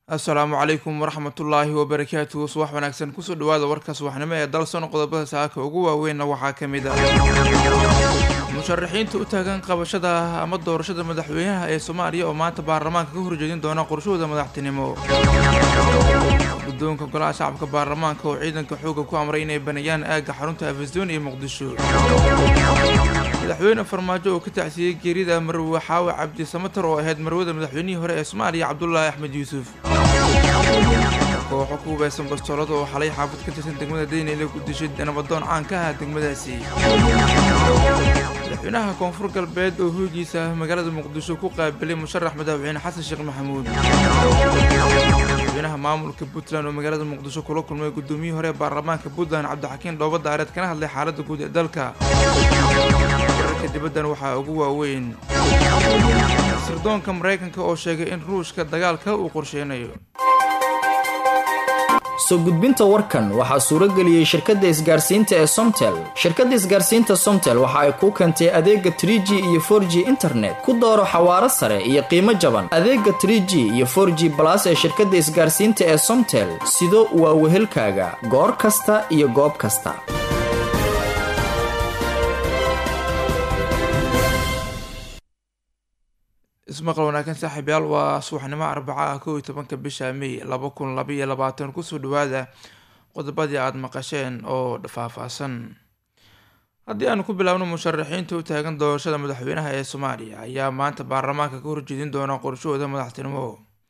assalaamu calaykum waraxmatullaahi wabarakaatuhu subax wanaagsan kusoo dhawaada warka subaxnimo ee dalsoon qodobada saaka ugu waaweynna waxaa ka mid ah musharaxiinta u taagan qabashada ama doorashada madaxweynaha ee soomaaliya oo maanta baarlamaanka ka horjeedin doona qorshahooda madaxtinimo guddoonka golaha shacabka baarlamaanka oo ciidanka xoogga ku amray inay baneeyaan aagga xarunta afasoon iyo muqdisho madaxweyne farmaajo oo ka tacsiiyey geerida marwe xaawe cabdi samatar oo ahayd marwada madaxweynihii hore ee soomaaliya cabdulaahi axmed yuusuf kooxo ku hubeysan bastoolada oo xalay xaafad ka tirsan degmada daynile ku dishay nabadoon caan ka ah degmadaasi madaxweynaha koonfur galbeed oo hoogiisa magaalada muqdisho ku qaabilay musharax madaxweyne xasan sheekh maxamuud madaxweynaha maamulka puntland oo magaalada muqdisho kula kulmay gudoomiyihii hore ee baarlamaanka puntland cabdixakiin dhooba daareed kana hadlay xaaladda guud ee dalka wararka dibaddan waxaa ugu waaweyn sirdoonka maraykanka oo sheegay in ruushka dagaalka uu qorsheynayo soo gudbinta warkan waxaa suurageliyey shirkadda isgaarsiinta ee somtel shirkadda isgaarsiinta somtel waxa ay kuu keentay adeega trig iyo for g internet ku dooro xawaaro sare iyo qiimo jaban adeega trg iyo for g balas ee shirkadda isgaarsiinta ee somtel sido waa wehelkaaga goor kasta iyo goob kasta ismaqal wanaagsan saaxiibyaal waa subaxnimo arbaca ah kow iyo tobanka bisha may laba kun labaiyo labaatan kusoo dhawaada qodobadii aada maqasheen oo faahfaahsan haddii aanu ku bilaabno musharaxiinta u taagan doorashada madaxweynaha ee soomaaliya ayaa maanta baarlamaanka ka horjeedin doona qorshahooda madaxtinimo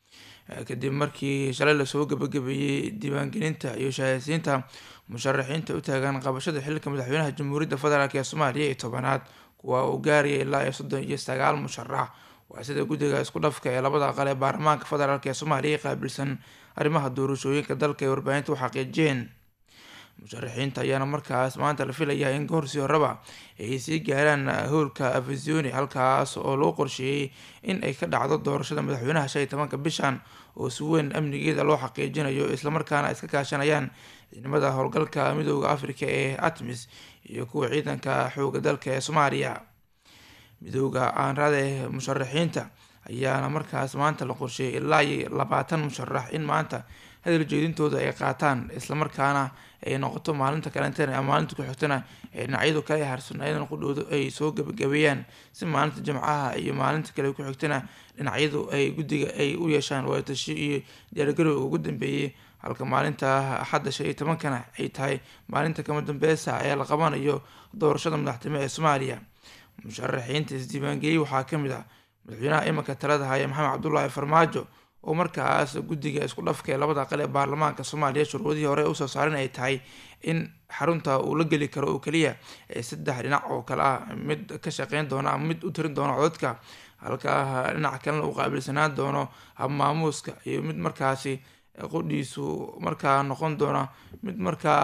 kadib markii shalay lasoo gabagabeeyey diiwaangelinta iyo shahaysiinta musharaxiinta u taagan qabashada xilka madaxweynaha jamhuuriyadda federaalk ee soomaaliya iyo tobanaad kuwa uu gaaraya ilaa iyo soddon iyo sagaal musharax waa sida guddiga isku dhafka ee labada aqal ee baarlamaanka federaalk ee soomaaliya ee qaabilsan arrimaha doorashooyinka dalka ee warbaahinta u xaqiijiyeen musharaxiinta ayaana markaas maanta la filayaa in goorsi horeba ay sii gaaraan howlka afasioni halkaas oo loo qorsheeyey in ay ka dhacdo doorashada madaxweynaha shan iyo tobanka bishan oo si weyn amnigeeda loo xaqiijinayo islamarkaana iska kaashanayaan ciidamada howlgalka midooda africa ee atmis iyo kuwa ciidanka xooga dalka ee soomaaliya midooda aanrade musharaxiinta ayaana markaas maanta la qorsheeyay ilaa iyo labaatan musharax in maanta hadal jeedintooda ay qaataan islamarkaana ay noqoto maalinta kalentena ama maalinta ku-xigtana ee dhinacyadu kale harsan ayadan qudhooda ay soo gabagabeeyaan si maalinta jimcaha iyo maalinta kale ku-xigtana dhinacyadu ay guddiga ay u yeeshaan waatashi iyo diyaargarowga ugu dambeeyey halka maalinta axadda shan iyo tobankana ay tahay maalinta kama dambeysa ee la qabanayo doorashada madaxtimo ee soomaaliya musharaxiinta isdiiwaangeliyey waxaa ka mid ah madaxweynaha imanka talada haya maxamed cabdulaahi farmaajo oo markaas guddiga isku dhafka ee labada aqal ee baarlamaanka soomaaliya shuruudihii hore usoo saarin ay tahay in xarunta uu la geli karo oo keliya saddex dhinac oo kale ah mid ka shaqeyn doona ama mid u tirin doona codadka halka dhinac kalena uu qaabilsanaan doono habmaamuuska iyo mid markaasi qudhiisu markaa noqon doona mid markaa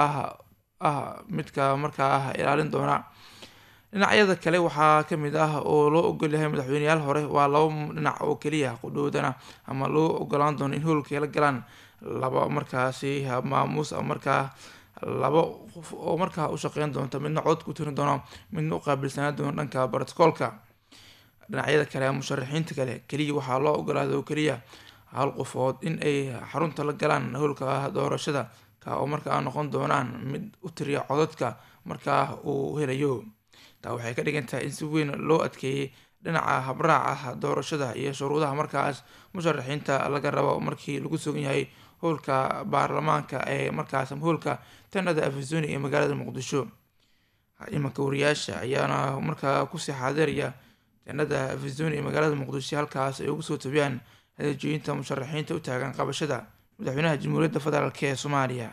ah midka markaa ah ilaalin doona dhinacyada kale waxaa kamid ah oo loo ogolyahay madaxweyneyaal hore waa laba dhinac oo keliya qudhoodana ama loo ogolaan doono in howlka la galaan laba markaasi maamuus markaa laba qof oo markaa u shaqeyn doonta midna cod ku tirin doono midna u qaabilsanaan doono dhanka brotocoolka dhinacyada kale musharaxiinta kale keliya waxaa loo ogolaaday oo keliya hal qofood in ay xarunta la galaan howlka doorashada ka oo markaa noqon doonaan mid u tiriya codadka markaa uu helayo taa waxay ka dhigan tahay in si weyn loo adkeeyey dhinaca habraaca doorashada iyo shuruudaha markaas musharaxiinta laga rabo markii lagu sugan yahay howlka baarlamaanka ee markaas howlka tanada afasoni ee magaalada muqdisho imanka wariyaasha ayaana markaa kusii xaadiraya tanada afasoni ee magaalada muqdisho halkaas ay ugu soo tabiyaan hadaljeeyinta musharaxiinta u taagan qabashada madaxweynaha jamhuuriyadda federaalk ee soomaaliya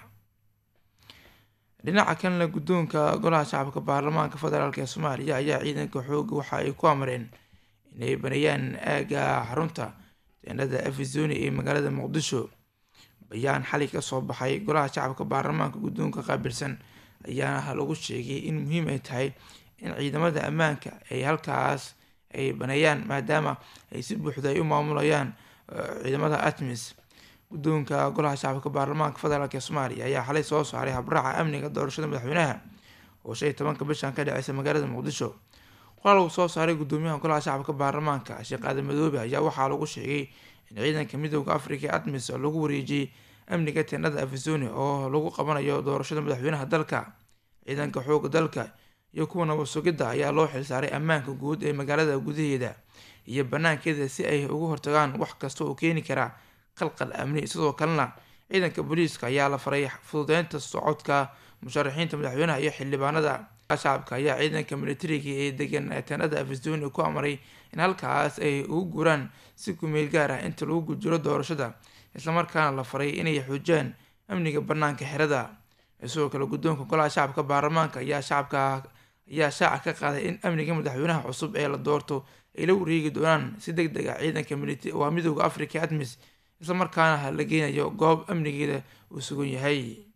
dhinaca kalena guddoonka golaha shacabka baarlamaanka federaalk ee soomaaliya ayaa ciidanka xooga waxa ay ku amreen inay baneeyaan aagga xarunta teenada afisoni ee magaalada muqdisho bayaan xali ka soo baxay golaha shacabka baarlamaanka guddoonka qaabilsan ayaana lagu sheegay in muhiim ay tahay in ciidamada ammaanka ay halkaas ay baneeyaan maadaama ay si buuxda ay u maamulayaan ciidamada atmis guddoonka golaha shacabka baarlamaanka federaalk ee soomaaliya ayaa xalay soo saaray habraaca amniga doorashada madaxweynaha oo shan iyo tobanka bishan ka dhaceysa magaalada muqdisho qoraal uu soo saaray gudoomiyaha golaha shacabka baarlamaanka sheekh aadan madoobe ayaa waxaa lagu sheegay in ciidanka midooda africa ee admis lagu wareejiyey amniga teenada afisoni oo lagu qabanayo doorashada madaxweynaha dalka ciidanka xooga dalka iyo kuwa nabad sugidda ayaa loo xilsaaray ammaanka guud ee magaalada gudaheeda iyo banaankeeda si ay uga hortagaan wax kasta oo keeni kara qalqal amni sidoo kalena ciidanka booliiska ayaa la faray fududeynta socodka musharaxiinta madaxweynaha iyo xildhibaanada shacabka ayaa ciidanka militariga ee degan teenada afisoni ku amray in halkaas ay ugu guraan si kumeel gaar ah inta lagu gujiro doorashada islamarkaana la faray inay xoojiyaan amniga banaanka xerada sidoo kale guddoonka golaha shacabka baarlamaanka ayaa shacabka ayaa shaaca ka qaaday in amniga madaxweynaha cusub ee la doorto ay la wareegi doonaan si deg deg ah ciidanka waa midooda africa admis islamarkaana la geynayo goob amnigeeda uu sugan yahay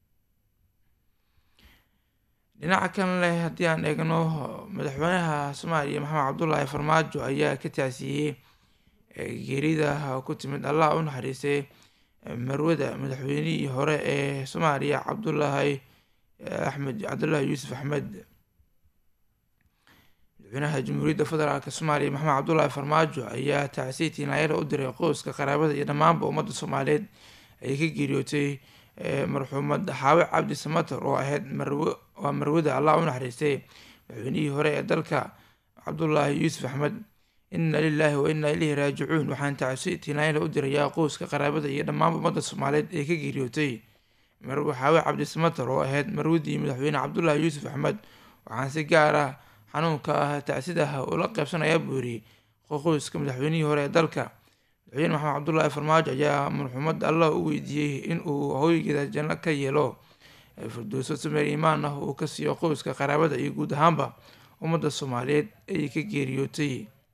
dhinaca kan leh haddii aan eegno madaxweynaha soomaaliya maxamed cabdulaahi farmaajo ayaa ka taasiyey geerida ku timid allah u naxariistay marwada madaxweynihii hore ee soomaaliya cabdulaahi axmed cabdulaahi yuusuf axmed madaxweynaha jamhuuriyadda federaalk soomaaliya maxamed cabdulaahi farmaajo ayaa tacsiy tiinaayada u diray qoyska qaraabada iyo dhammaanba ummadda soomaaliyeed ay ka geeriyootay marxuumad xaawe cabdi samater oo ahayd marw waa marwada allah u naxariistay madaxweynihii hore ee dalka cabdulaahi yuusuf axmed inna lilaahi wa inna ilayhi raajicuun waxaan tacsi tiinaayada u dirayaa qoyska qaraabada iyo dhammaanba ummadda soomaaliyeed ee ka geeriyootay marwe xaawe cabdi samater oo ahayd marwadii madaxweyne cabdulaahi yuusuf axmed waxaan si gaar ah xanuunka ah tacsidaha ula qeybsanayaa buu yiri qoyska madaxweynihii hore ee dalka madaxweyne maxamed cabdulaahi farmaajo ayaa marxuumad allah u weydiiyey in uu hooygeeda janno ka yeelo firdowso sameer imaan ah uu ka siiyo qoyska qaraabada iyo guud ahaanba ummadda soomaaliyeed ay ka geeriyootay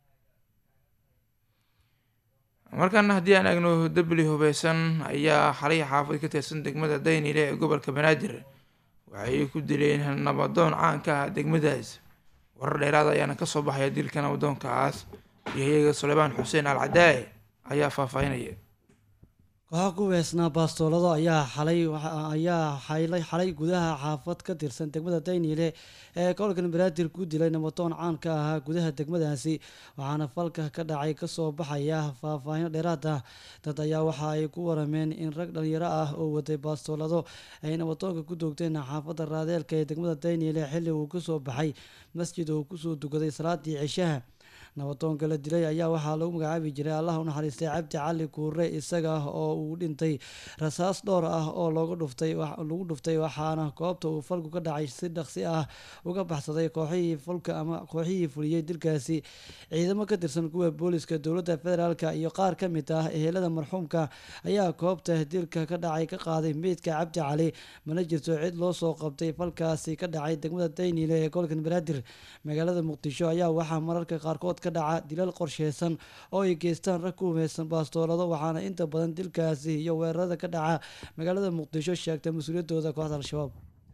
markaana haddii aan eegno dabli hubeysan ayaa xalay xaafad ka tirsan degmada daynile ee gobolka banaadir waxay ku dileen nabadoon caanka ah degmadaas warar dheeraad ayaana kasoo baxaya dilka nabadoonkaas yahayaga suleymaan xuseen al cadaaye ayaa faahfaahinaya kooxa ku weesnaa baastoolado ayaa xalay ayaa xaylay xalay gudaha xaafad ka tirsan degmada dayniile ee gobolkan banaadir ku dilay nabadoon caan ka ahaa gudaha degmadaasi waxaana falka ka dhacay kasoo baxaya faahfaahin dheeraad ah dad ayaa waxa ay ku warameen in rag dhalinyaro ah oo waday baastoolado ay nabadoonka ku doogteen xaafadda raadeelka ee degmada dayniile xilli uu kasoo baxay masjid uu kusoo dukaday salaadii cishaha nabadoonka la dilay ayaa waxaa lagu magacaabi jiray allah u naxariistay cabdi cali kuure isaga oo uu dhintay rasaas dhowr ah oo loogu dhuftay lagu dhuftay waxaana goobta uu falku ka dhacay si dhaqsi ah uga baxsaday kooxihii fulka ama kooxihii fuliyey dilkaasi ciidamo ka tirsan kuwa booliska dowladda federaalk iyo qaar ka mid ah ehelada marxuumka ayaa goobta dilka ka dhacay ka qaaday meydka cabdi cali mana jirto cid loo soo qabtay falkaasi ka dhacay degmada dayniile ee gobolkan banaadir magaalada muqdisho ayaa waxaa mararka qaarkood ka dhaca dilal qorsheysan oo ay geystaan rag ku humeysan baastoolado waxaana inta badan dilkaasi iyo weerarada ka dhaca magaalada muqdisho sheegtay mas-uuliyadooda kooxda al-shabaab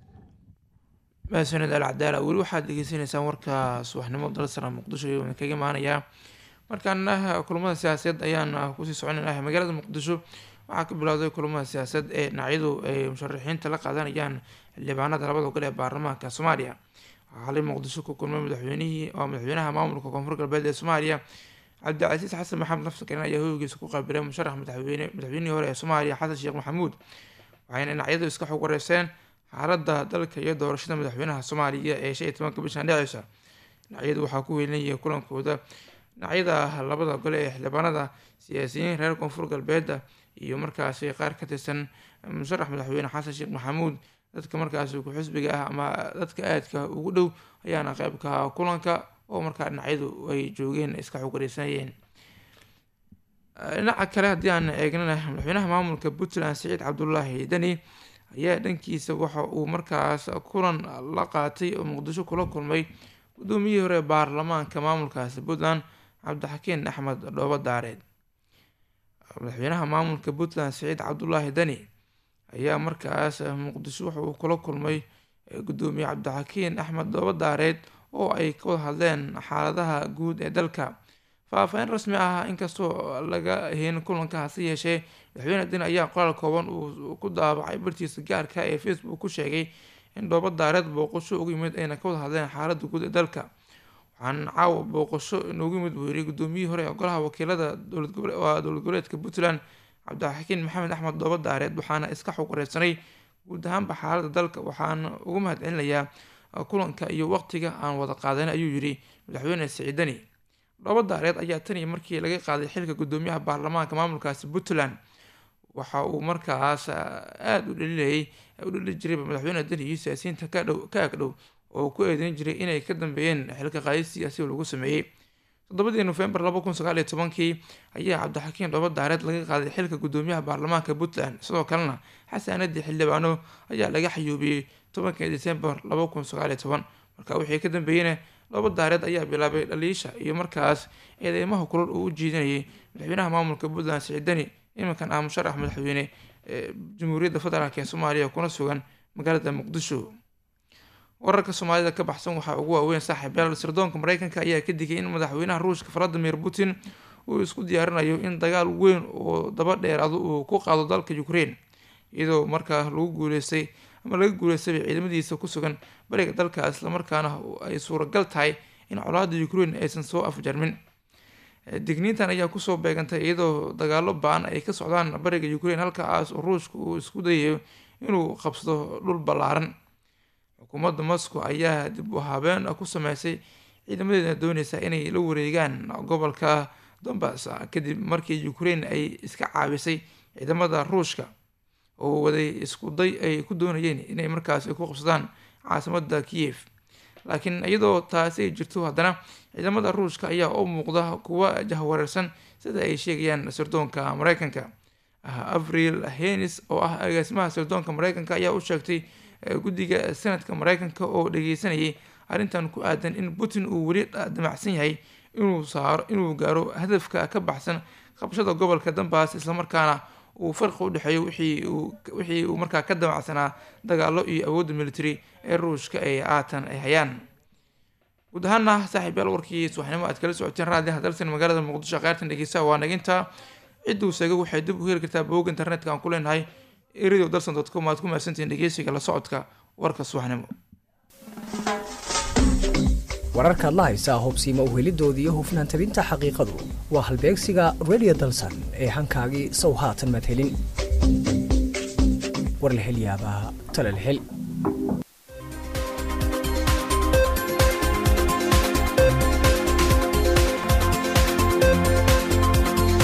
mahadsaned al cadaala weli waxaad degeysanaysaan warka subaxnimo dalsara muqdisho iyo kaga imaanayaa markaana kulamada siyaasadeed ayaan kusii soconaynahay magaalada muqdisho waxaa ka bilowday kulamada siyaasad ee dhinacyadu ay musharaxiinta la qaadanayaan xildhibaanada labada gol ee baarlamaanka soomaaliya waxaa xalay muqdisho ku kulmay madaxweynihii waa madaxweynaha maamulka koonfur galbeed ee soomaaliya cabdicasiis xasan maxamed nafsakarin ayaa hoygiisa ku qaabilay musharax madaxweyne madaxweynihii hore ee soomaaliya xasan sheekh maxamuud waxayna dhinacyadu iska xog wareyseen xaaladda dalka iyo doorashada madaxweynaha soomaaliya ee shan iyo tobanka bishan dhicisa dhinacyadu waxaa ku welinayay kulankooda dhinacyada labada gole ee xildhibaanada siyaasiyiin reer koonfur galbeeda iyo markaasi qaar ka tirsan musharax madaxweyne xasan sheekh maxamuud dadka markaasi ku-xisbiga ah ama dadka aadka ugu dhow ayaana qeybka kulanka oo markaa dhinacyadu ay joogeen iska xog wareysanayeen dhinaca kale haddii aan eegnana madaxweynaha maamulka puntland siciid cabdulaahi deni ayaa dhankiisa waxa uu markaas kulan la qaatay oo muqdisho kula kulmay guddoomiyihii hore baarlamaanka maamulkaasi puntland cabdixakiin axmed dhoobo daareed madaxweynaha maamulka puntland siciid cabdulaahi deni ayaa markaas muqdisho waxa uu kula kulmay guddoomiye cabdixakiin axmed dhoobo daareed oo ay ka wada hadleen xaaladaha guud ee dalka faahfaahin rasmi ah inkastoo laga hayn kulanka hase yeeshee madaxweyne deni ayaa qoraal kooban uu ku daabacay bartiisa gaarka ee facebook ku sheegay in dhoobo daareed booqasho ugu yimid ayna ka wada hadleen xaaladda guud ee dalka waxaan caawa booqasho inoogu yimid buu yiri gudoomiyihii hore ee golaha wakiilada dowlad goboleedka puntland cabdixakiin maxamed axmed dooba daareed waxaana iska xog wareysanay guud ahaanba xaalada dalka waxaana ugu mahad celinayaa kulanka iyo waqtiga aan wada qaadanay ayuu yiri madaxweyne siciidani dooba daareed ayaa tan iyo markii laga qaaday xilka gudoomiyaha baarlamaanka maamulkaasi puntland waxa uu markaas aada u dhalilayay u dhali jirayba madaxweyne deni iyo siyaasiyiinta kadhow ka agdhow oo ku eedeyn jiray inay ka dambeeyeen xilka qaadis siyaasi lagu sameeyey toddobadii nofembar laba kun sagaal iyo tobankii ayaa cabdixakiin dooba daareed laga qaaday xilka gudoomiyaha baarlamaanka puntland sidoo kalena xasaanadii xildhibaano ayaa laga xayuubiyey tobankii decembar laba kun sagaal iyo toban marka wixii ka dambeeyeyna dooba daareed ayaa bilaabay dhaliisha iyo markaas eedeymaha kulal uu u jiidanayay madaxweynaha maamulka puntland siciidani iminkan ah musharax madaxweyne ee jamhuuriyadda federaalk ee soomaaliya kuna sugan magaalada muqdisho wararka soomaalida ka baxsan waxaa ugu waaweyn saaxiibayaal sirdoonka mareykanka ayaa ka digay in madaxweynaha ruushka valadimir putin uu isku diyaarinayo in dagaal weyn oo daba dheeraado uu ku qaado dalka ukraine iyadoo markaa lagu guuleystay ama laga guuleystayba ciidamadiisa ku sugan bariga dalka islamarkaana ay suuragal tahay in colaada ukraine aysan soo afjarmin digniintan ayaa kusoo beegantay iyadoo dagaalo ba-an ay ka socdaan bariga ukraine halkaas oo ruushka uu isku dayayo inuu qabsado dhul ballaaran xukuumadda moscow ayaa dib u habeen ku sameysay ciidamadeeda dooneysa inay la wareegaan gobolka dombas kadib markii ukraine ay iska caabisay ciidamada ruushka oo waday isku day ay ku doonayeen inay markaas ku qabsadaan caasimada kiev laakiin iyadoo taasi ay jirto haddana ciidamada ruushka ayaa u muuqda kuwa jahwareersan sida ay sheegayaan sirdoonka mareykanka avril henis oo ah agaasimaha sirdoonka mareykanka ayaa u sheegtay guddiga sanadka mareykanka oo dhageysanayay arrintan ku aadan in putin uu weli damacsan yahay inuu saaro inuu gaaro hadafka ka baxsan qabashada gobolka dambaas islamarkaana uu farqi u dhexeeyo wixii uu markaa ka damacsanaa dagaalo iyo awoodda military ee ruushka ay aatan ay hayaan guud ahaana saaxiibyaal warkii subaxnimo aad kala socoteen raadiyaha dalsan magaalada muqdisho qaartan dhegeysa waa naginta cidduu seega waxay dib u heli kartaa bogga internetka aan ku leenahay radio dalsan dot com aad ku mahadsantihiin dhegeysiga la socodka warka subaxnimo wararkaad la haysaa hubsiima uhelidooda iyo hufnaan tabinta xaqiiqadu waa halbeegsiga radio dalsan ee hankaagii sow haatan madhelin war la hel yaabaa tala la hel